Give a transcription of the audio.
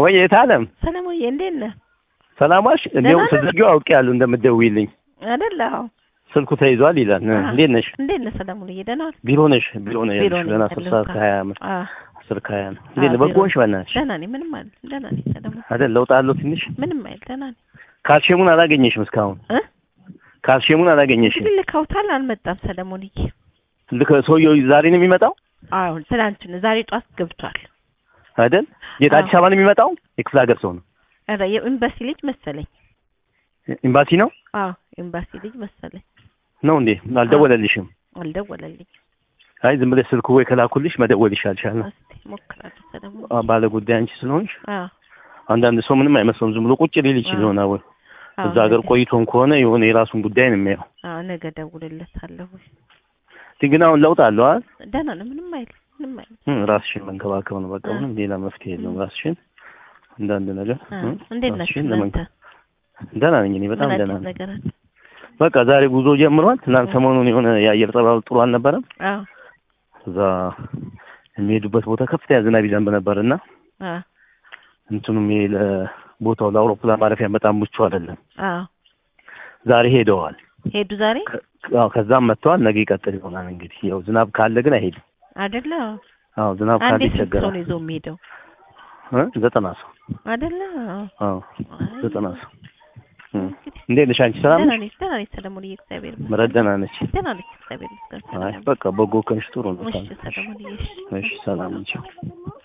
ወይ የት አለም ሰለሞንዬ እንዴት ነህ? ሰላማሽ እንዲያውም ደህና ነህ? ስትዘጊው አውቄያለሁ እንደምትደውይልኝ አይደለ? አዎ። ስልኩ ተይዟል ይላል እ፣ አዎ። እንዴት ነሽ እንዴት ነህ ሰለሞንዬ? ደህና ነህ? ቢሮ ነሽ ቢሮ ነው ቢሮ ያለሽ ነኝ ገና አስር ሰዓት ያለሁት። ከሀያ ዓመት አዎ። አስር ከሀያ ነው እንዴት ነው አዎ፣ በጎ ቢሮ ነሽ በእናትሽ ደህና ነኝ። ምንም አይደል። ደህና ነኝ ሰለሞን። አይደል ለውጥ አለው ትንሽ ምንም አይደል። ደህና ነኝ ካልሽሙን አላገኘሽም እስካሁን እ ካልሽሙን አላገኘሽም እንግዲህ ልከውታል አልመጣም ሰለሞንዬ። ልክ ሰውየው ዛሬ ነው የሚመጣው አሁን ትናንትና ዛሬ ጧት ገብቷል። አይደል የት አዲስ አበባ ነው የሚመጣው የክፍለ ሀገር ሰው ነው ኧረ የኤምባሲ ልጅ መሰለኝ። ኤምባሲ ነው አዎ ኤምባሲ ልጅ መሰለኝ። ነው እንዴ አልደወለልሽም አልደወለልኝ። አይ ዝም ብለሽ ስልኩ ወይ ከላኩልሽ መደወል ይሻልሻል እስቲ ሞክራለሁ ሰለሞን። አ- ባለ ጉዳይ አንቺ ስለሆንሽ አዎ አንዳንድ ሰው ምንም አይመስለውም ዝም ብሎ ቁጭ ሊል ይችል አዎ። ይሆናል ወይ አዎ፣ እዛ ሀገር ነገ- ቆይቶም ከሆነ የሆነ የራሱን ጉዳይ ነው የሚያየው አዎ ነገ እደውልለታለሁ። ግን አሁን ለውጥ አለው አይደል ደህና ነው። ምንም አይልም። ምንም አይልም። እም፣ ራስሽን መንከባከብ ነው በቃ እ። ምንም ሌላ መፍትሄ የለውም እ። ራስሽን አንዳንድ ነገር አ፣ እም፣ እንዴት ናችሁ ራስሽን እናንተ? ለመንከ- ደህና ነኝ እኔ በጣም ምን ደህና አዲስ ነኝ ነገር አለ? በቃ ዛሬ ጉዞ ጀምሯል ትናንት እ። ሰሞኑን የሆነ የአየር ጸባዩ ጥሩ አልነበረም አዎ እዛ የሚሄዱበት ቦታ ከፍተኛ ዝናብ ይዘንብ ነበር እና አዎ እንትኑም ይሄ ለቦታው ለአውሮፕላን ማረፊያ በጣም ምቹ አይደለም አዎ ዛሬ ሄደዋል ሄዱ ዛሬ አዎ ከዛም መጥተዋል ነገ ይቀጥል ይሆናል እንግዲህ ያው ዝናብ ካለ ግን አይሄድም አይደለ? አዎ ዝናብ ካለ አንዴ ስንት ሰው ይቸገራል ነው ይዞ የሚሄደው እ ዘጠና ሰው አይደለ? አዎ አዎ አይ፣ ዘጠና ሰው እም። እንግዲህ እንዴት ነሽ አንቺ ሰላም ደህና ነሽ ነኝ ደህና ነኝ ሰለሞንዬ፣ እግዚአብሔር ይመስገን። ምረት ደህና ነች ደህና ነኝ እግዚአብሔር ይመስገን። አይ ሰላም በቃ በጎ ከንሽ ጥሩ ነው እሺ ሰለሞንዬ፣ እሺ እሺ ሰላም ነች